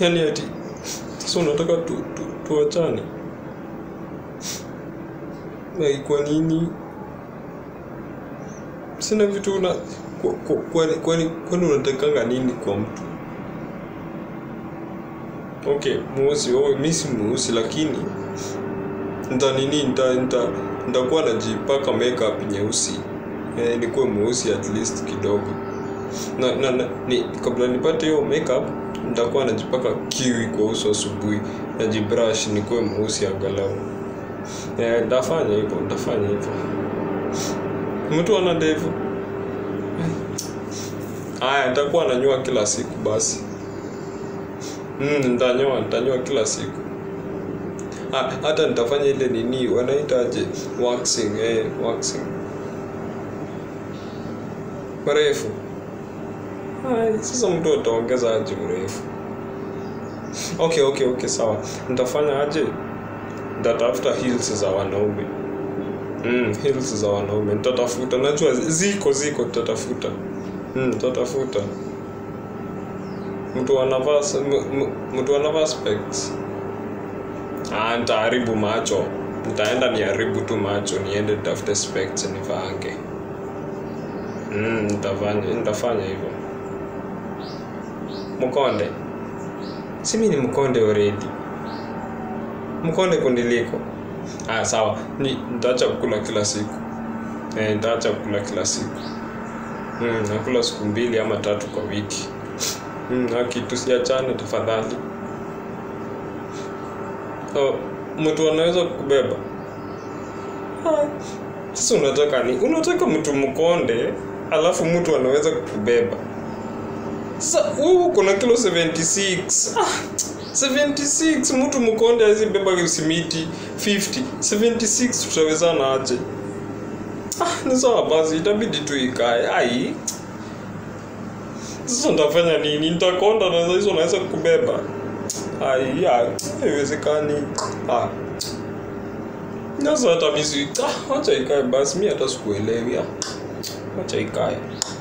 yani ati sasa unataka tu, tu, tuachane like kwa nini sina vitu una kwa- kwa- kwani kwani kwani unatakanga nini kwa mtu okay mweusi oh, mi si mweusi lakini nta nini nta nta ntakuwa najipaka makeup nyeusi eh, nikuwe mweusi at least kidogo na, na, na ni, kabla nipate hiyo makeup nitakuwa najipaka kiwi kwa uso asubuhi najibrush nikuwe mweusi angalau eh, ntafanya hivyo ntafanya hivyo mtu ana ndevu haya nitakuwa nanyoa kila siku basi mm, nitanyoa nitanyoa kila siku Ah, hata nitafanya ile nini wanaitaje waxing eh, waxing mrefu Ai, sasa mtu ataongeza aje mrefu okay okay okay sawa nitafanya aje nitatafuta heels za wanaume mm, heels za wanaume nitatafuta najua ziko ziko nitatafuta mm, nitatafuta mtu anavaa s- m- m- mtu anavaa specs ah, nitaharibu macho nitaenda niharibu tu macho niende nitafute specs nivaange mm, nitafanya nitafanya hivyo mkonde si mi ni mkonde already mkonde kundiliko ah, sawa ni nitaacha kukula kila siku eh, nitaacha kukula kila siku mm, nakula siku mbili ama tatu kwa wiki mm, haki tusiachane tafadhali oh, mtu anaweza kukubeba Ah, sasa unataka ni unataka mtu mkonde alafu mtu anaweza kukubeba sasa wewe uko na kilo 76 ah, 76 mtu mkonde awezi beba simiti 50 76 tutawezana aje ah, ni sawa basi itabidi tu ikae ai sasa nitafanya nini nitakonda na hizo naweza kubeba ai ya, haiwezekani ah. Sasa hata misi ah, wacha ikae basi mi hata sikuelewi ah. wacha ikae